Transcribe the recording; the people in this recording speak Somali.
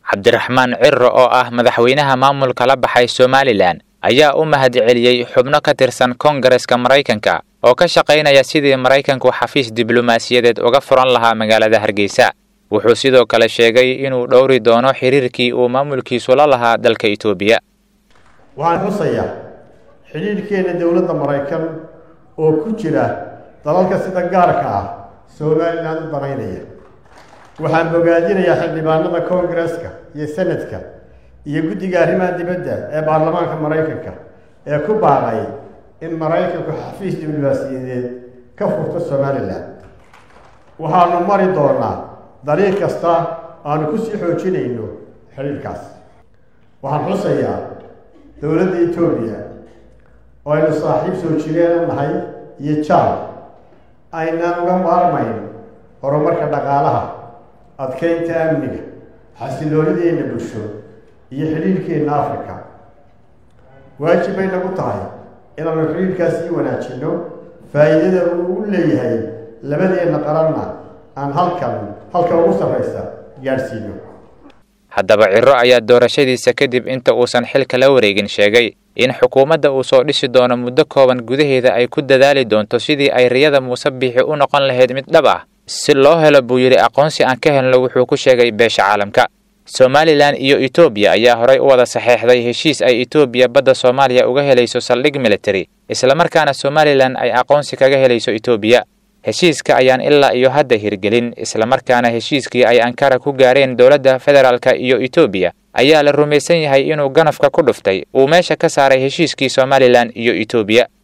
cabdiraxmaan ciro oo ah madaxweynaha maamulka la baxay somalilan ayaa u mahadceliyey xubno ka tirsan koongareska maraykanka oo ka shaqaynaya sidii maraykanku xafiis diblomaasiyadeed uga furan lahaa magaalada hargeysa wuxuu sidoo kale sheegay inuu dhowri doono xiriirkii uu maamulkiisu la lahaa dalka itoobiya waxaan xusayaa xidhiidhkeenna dowladda maraykan oo ku jira dalalka sida gaarka ah somalilan u danaynaya waxaan bogaadinayaa xildhibaanada koongareska iyo senadka iyo guddiga arrimaha dibadda ee baarlamaanka maraykanka ee ku baaqay in maraykanku xafiis diblomaasiyadeed ka furto somalilan waxaanu mari doonaa dariiq kasta aanu kusii xoojinayno xidhiidhkaas waxaan xusayaa dowladda etoobiya oo aynu saaxiib soo jireen nahay iyo jaal aynaan uga maarmayn horumarka dhaqaalaha adkeynta amniga xasiloonideenna bulsho iyo xidhiidhkeenna africa waajib bay nagu tahay inaanu xidhiidhkaas sii wanaajinno faa'iidada uu u leeyahay labadeenna qaranna aan halkan halka ugu sarraysa gaadhsiino haddaba ciro ayaa doorashadiisa kadib inta uusan xilka la wareegin sheegay in xukuumadda uu soo dhisi doono muddo kooban gudaheeda ay ku dadaali doonto sidii ay riyada muuse biixi u noqon lahayd mid dhab ah si loo helo buu yidhi aqoonsi aan ka helno wuxuu ku sheegay beesha caalamka somalilan iyo etoobiya ayaa horay u wada saxeexday heshiis ay etoobiya badda soomaaliya uga helayso saldhig military islamarkaana somalilan ay aqoonsi kaga helayso etoobiya heshiiska ayaan ilaa iyo hadda hirgelin islamarkaana heshiiskii ay ankara ku gaareen dowladda federaalka iyo etoobiya ayaa la rumaysan yahay inuu ganafka ku dhuftay uu meesha ka saaray heshiiskii somalilan iyo etoobiya